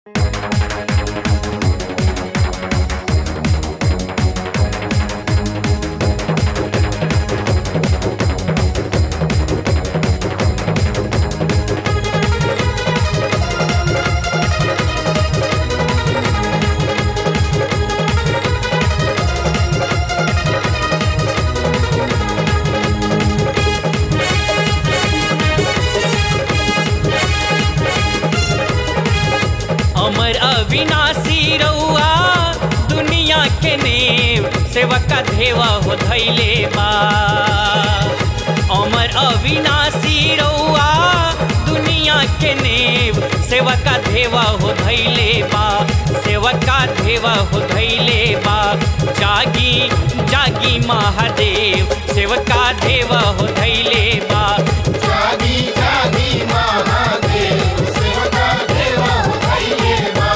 अमर अविनाशी रउआ दुनिया के नेव सेवक धेवा हो धैले बा अमर अविनाशी रउआ दुनिया के नेव सेवक धेवा हो धैले बा सेवका धेवा हो धैले बा जागी जागी महादेव सेवका धेवा हो धैले बा जागी जागी महादेव सेवका देवा हो धैले बा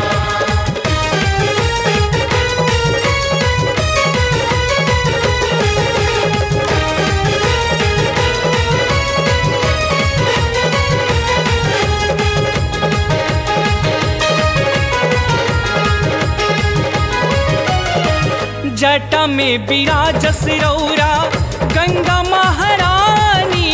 जटा में विराजस रौरा गंगा महारानी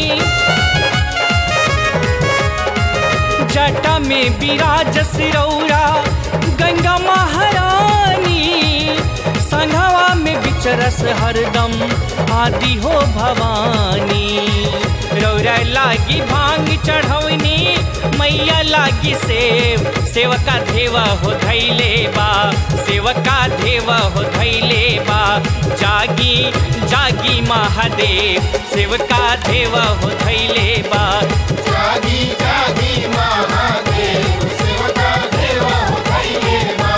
जटा में विराजस रौरा गंगा महारानी संघवा में बिचरस हरदम आदि हो भवानी रौरा लागी भांग चढ़ौनी मैया लागी सेव सेवका देवा हो धैले बा सेवका देवा हो धैले बा जागी जागी महादेव सेवका देवा हो धैले बा जागी जागी महादेव सेवका देवा हो धैले बा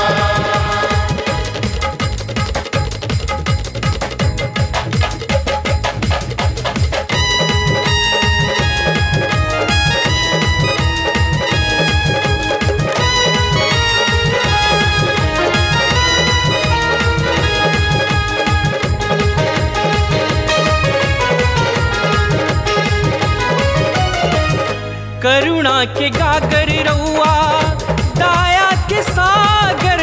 करुणा के गागर रउआ दाया के सागर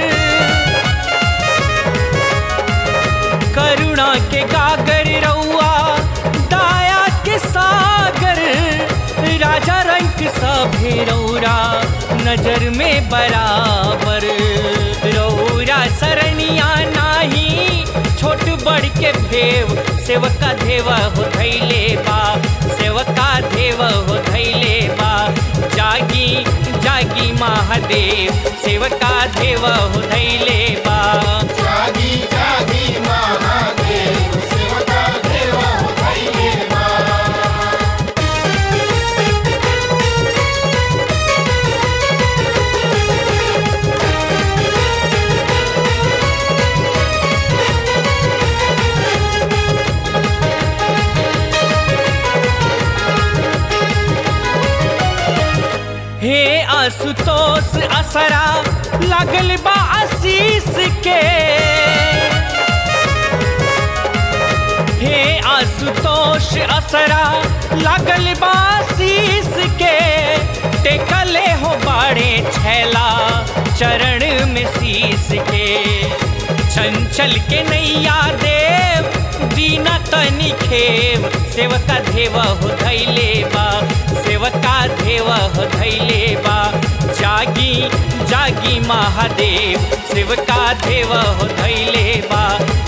करुणा के गागर रउआ दाया के सागर राजा रंग सभे रौरा नजर में बराबर रौरा सरनिया नाही छोट बड़ के भेव सेवका देवा हो धैले बा सेवका देवा हो धैले बा जागी जागी महादेव सेवका देवा हो धैले बा जागी जागी महादेव सेवका देवा हो धैले बा हे आशुतोष असरा लागल बा आशीष के हे आशुतोष असरा लागल बा आशीष के टेकले हो बाड़े छैला चरण में शीश के चंचल के नैया देव दीना तनी खेव सेवका देवा हो धैले बा सेवका देवा हो धैले बा जागी जागी महादेव सेवका देवा हो धैले बा